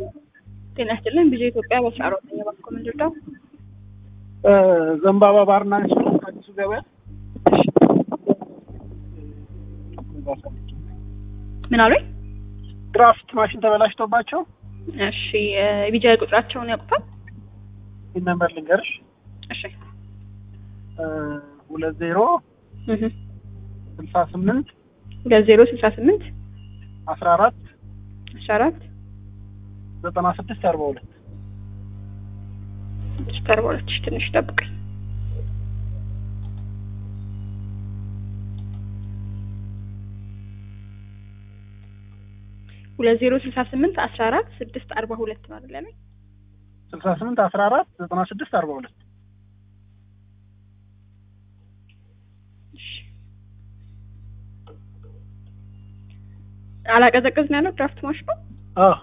ጤና ይስጥልን ቢዜ ኢትዮጵያ በስራ አሮተኛ ባስኮ ምንድርዳው ዘንባባ ባርና ሬስቶራንት አዲሱ ገበያ ምን አሉኝ? ድራፍት ማሽን ተበላሽቶባቸው እሺ የቢጃ ቁጥራቸውን ያውቁታል? ይህ ነምበር ልንገርሽ እሺ ሁለት ዜሮ እህ ስልሳ ስምንት ሁለት ዜሮ ስልሳ ስምንት አስራ አራት አስራ አራት ዘጠና ስድስት አርባ ሁለት ስድስት አርባ ሁለት እሺ፣ ትንሽ ጠብቀኝ። ሁለት ዜሮ ስልሳ ስምንት አስራ አራት ስድስት አርባ ሁለት ነው አይደል ያለኝ? ስልሳ ስምንት አስራ አራት ዘጠና ስድስት አርባ ሁለት እሺ። አላቀዘቅዝ ነው ያለው ድራፍት ማሽኑ? አሀ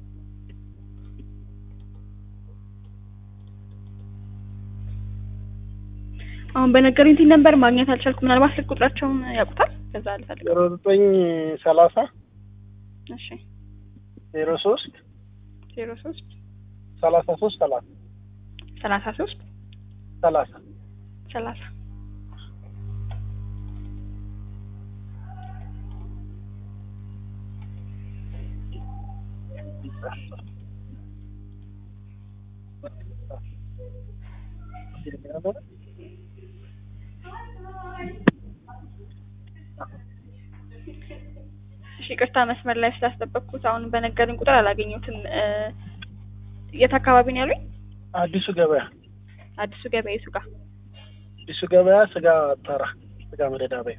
አሁን በነገሩኝ ቲን ነበር ማግኘት አልቻልኩም። ምናልባት ስልክ ቁጥራቸውን ያውቁታል? ከዛ ልፈልግ። ዜሮ ዘጠኝ ሰላሳ እሺ ዜሮ ሶስት ዜሮ ሶስት ሰላሳ ሶስት ሰላሳ ሰላሳ ሶስት ሰላሳ ሰላሳ እሺ ይቅርታ መስመር ላይ ስላስጠበቅኩት አሁን በነገሩኝ ቁጥር አላገኘሁትም። እ የት አካባቢ ነው ያሉኝ? አዲሱ ገበያ አዲሱ ገበያ የቱ ጋር? አዲሱ ገበያ ስጋ ተራ ስጋ መደዳበያ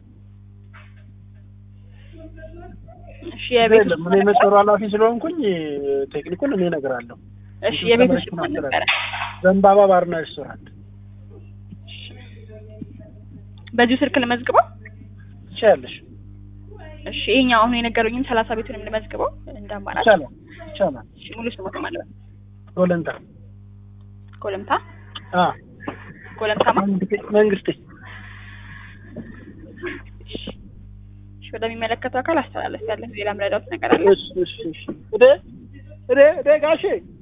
እሺ የቤት ውስጥ ምን የመስመሩ ኃላፊ ስለሆንኩኝ ቴክኒኩን እኔ እነግራለሁ። እሺ የቤት ውስጥ ማን ነበረ? ዘንባባ ባርና ሬስቶራንት በዚሁ ስልክ ልመዝግበው? ትችያለሽ። እሺ ይሄኛው አሁን የነገሩኝም ሰላሳ ቤቱንም ልመዝግበው እንደ አማራጭ። ይቻላል ይቻላል። እሺ ሙሉ ስሞት ማለት ነው። ጎለንታ ኮለምታ አ ኮለምታማ መንግስቴ እሺ ወደሚመለከተው አካል አስተላለፍ ያለ ሌላ ምረዳውት ነገር አለ? እሺ እሺ እሺ እዴ እዴ እዴ ጋሼ